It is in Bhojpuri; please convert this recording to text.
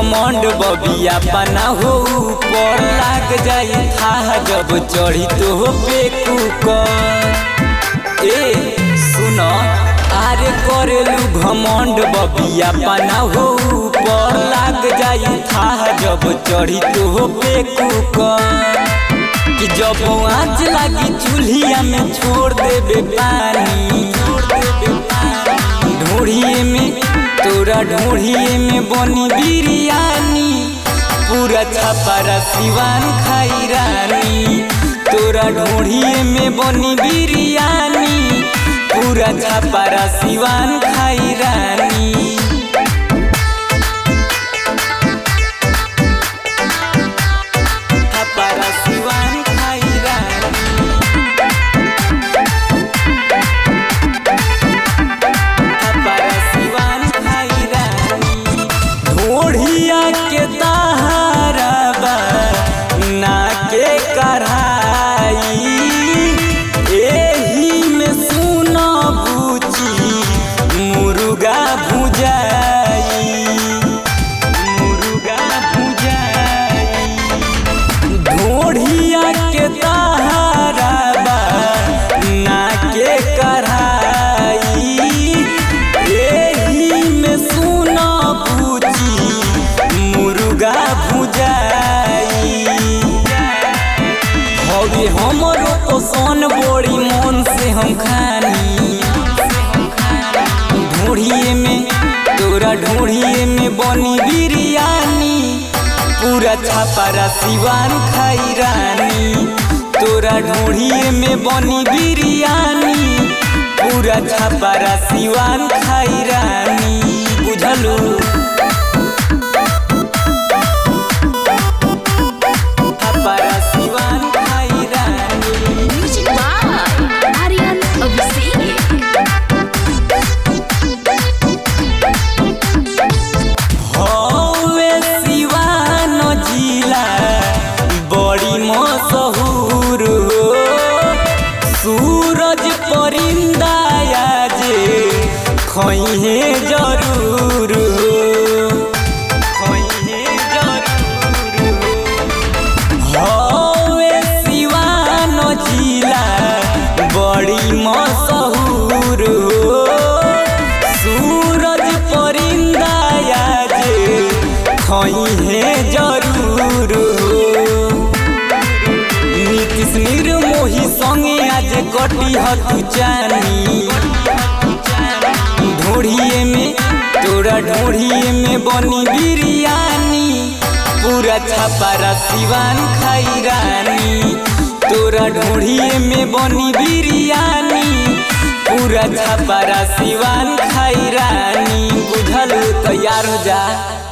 घमंड बबिया बना हो ऊपर लाग जाई था जब चढ़ी तो पे कुकर ए सुन आरे करेलू घमंड बबिया बना हो ऊपर लाग जाई था जब चढ़ी तो पे कुकर कि जब आँच लागी चूल्हिया में छोड़ देबे पानी ढूढ़िए में तोरा ढूढ़िए में बनी बिरयानी पूरा छपारा सिवान खाई रानी तोरा ढूढ़िए में बनी बिरयानी पूरा छपारा सिवान खाई रानी छपारा सिवान खाई रानी छपारा सिवान खाई रानी ढोढ़िया के तारबा ना के कढ़ाई एही में सुन बुची मुर्गा भुजाई मुर्गा भुजाई ढोढ़िया के तारबा ना के कढ़ाई एही में सुन बुची मुर्गा भुजाई हवे हमरो पसंद बड़ी मन से हम खानी ढूढ़िए में तोरा ढूढ़िए में बनी बिरयानी पूरा छापारा सिवान खाई रानी तोरा ढूढ़िए में बनी बिरयानी पूरा छापारा सिवान खाई रानी बुझलू छापारा सिवान खाई रानी Music by Aryan Abhishek. हवे सिवान जिला बड़ी मशहूर हो सूरज परिंदा जे खइहे जरूर हो खइहे जरूर हो हवे सिवान जिला बड़ी मशहूर हो सूरज परिंदा जे खइहे जरूर हो नीतीश निर्मोही संगे आज कटी हतु जानी ढोढ़िए में तोरा ढोढ़िए में बनी बिरयानी पूरा छपारा सिवान खाई रानी तोरा ढोढ़िए में बनी बिरयानी पूरा छपारा सिवान खाई रानी बुझल तैयार हो जा